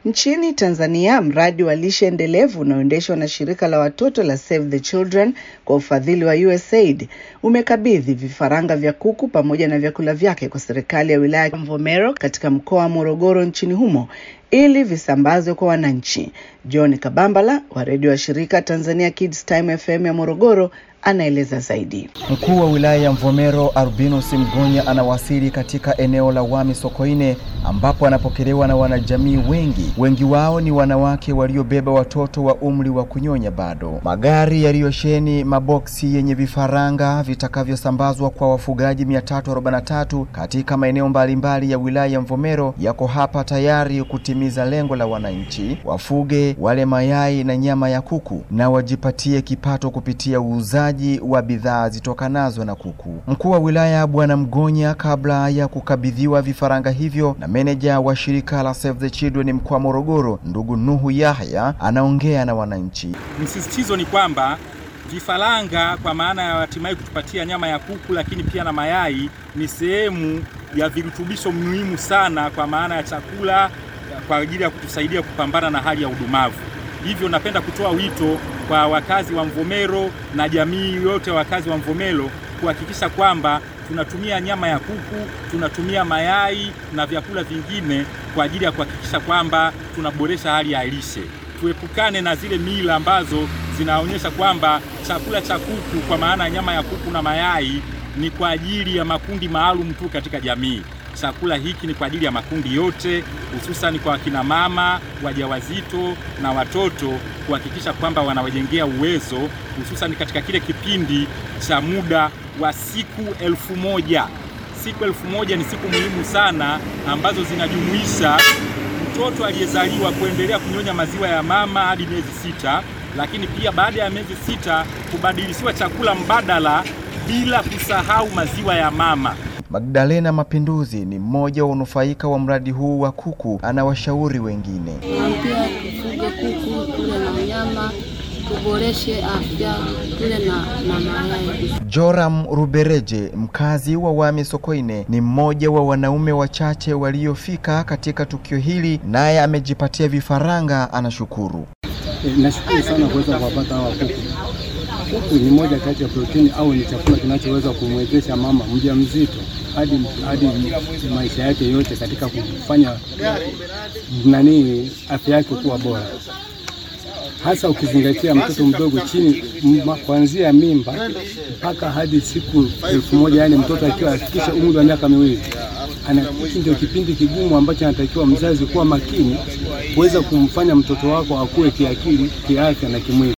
Nchini Tanzania, mradi wa lishe endelevu unaoendeshwa na shirika la watoto la Save the Children kwa ufadhili wa USAID umekabidhi vifaranga vya kuku pamoja na vyakula vyake kwa serikali ya wilaya ya Mvomero katika mkoa wa Morogoro nchini humo ili visambazwe kwa wananchi. John Kabambala wa redio wa shirika Tanzania Kids Time FM ya Morogoro anaeleza zaidi. Mkuu wa wilaya ya Mvomero Albinus Mgonya anawasili katika eneo la Wami Sokoine ambapo anapokelewa na wanajamii wengi. Wengi wao ni wanawake waliobeba watoto wa umri wa kunyonya bado. Magari yaliyosheni maboksi yenye vifaranga vitakavyosambazwa kwa wafugaji 343 katika maeneo mbalimbali ya wilaya ya Mvomero yako hapa tayari kutimiza lengo la wananchi wafuge wale mayai na nyama ya kuku na wajipatie kipato kupitia uuzaji wa bidhaa zitokanazo na kuku. Mkuu wa wilaya Bwana Mgonya, kabla ya kukabidhiwa vifaranga hivyo na meneja wa shirika la Save the Children mkoa wa Morogoro, ndugu Nuhu Yahya, anaongea na wananchi. Msisitizo ni kwamba vifaranga kwa maana ya hatimaye kutupatia nyama ya kuku, lakini pia na mayai ni sehemu ya virutubisho muhimu sana kwa maana ya chakula kwa ajili ya kutusaidia kupambana na hali ya udumavu. Hivyo napenda kutoa wito kwa wakazi wa Mvomero na jamii yote wakazi wa Mvomero kuhakikisha kwamba tunatumia nyama ya kuku, tunatumia mayai na vyakula vingine kwa ajili ya kuhakikisha kwamba tunaboresha hali ya lishe. Tuepukane na zile mila ambazo zinaonyesha kwamba chakula cha kuku kwa maana ya nyama ya kuku na mayai ni kwa ajili ya makundi maalum tu katika jamii. Chakula hiki ni kwa ajili ya makundi yote, hususan kwa wakina mama wajawazito na watoto, kuhakikisha kwamba wanawajengea uwezo, hususan katika kile kipindi cha muda wa siku elfu moja. Siku elfu moja ni siku muhimu sana ambazo zinajumuisha mtoto aliyezaliwa kuendelea kunyonya maziwa ya mama hadi miezi sita, lakini pia baada ya miezi sita kubadilishiwa chakula mbadala bila kusahau maziwa ya mama. Magdalena Mapinduzi ni mmoja wa unufaika wa mradi huu wa kuku, anawashauri wengine. Pia tufuge kuku, tule na nyama, tuboreshe afya, tule na, na mayai. Joram Rubereje, mkazi wa Wami Sokoine, ni mmoja wa wanaume wachache waliofika katika tukio hili, naye amejipatia vifaranga, anashukuru. E, nashukuru sana kuweza kuwapata hawa kuku. Kuku ni moja kati ya protini au ni chakula kinachoweza kumwezesha mama mjamzito hadi hadi maisha yake yote katika kufanya nani afya yake kuwa bora, hasa ukizingatia mtoto mdogo chini kuanzia mimba mpaka hadi siku elfu moja yani mtoto akiwa afikisha umri wa miaka miwili. Hiki ndio kipindi kigumu ambacho anatakiwa mzazi kuwa makini kuweza kumfanya mtoto wako akue kiakili, kiafya na kimwili.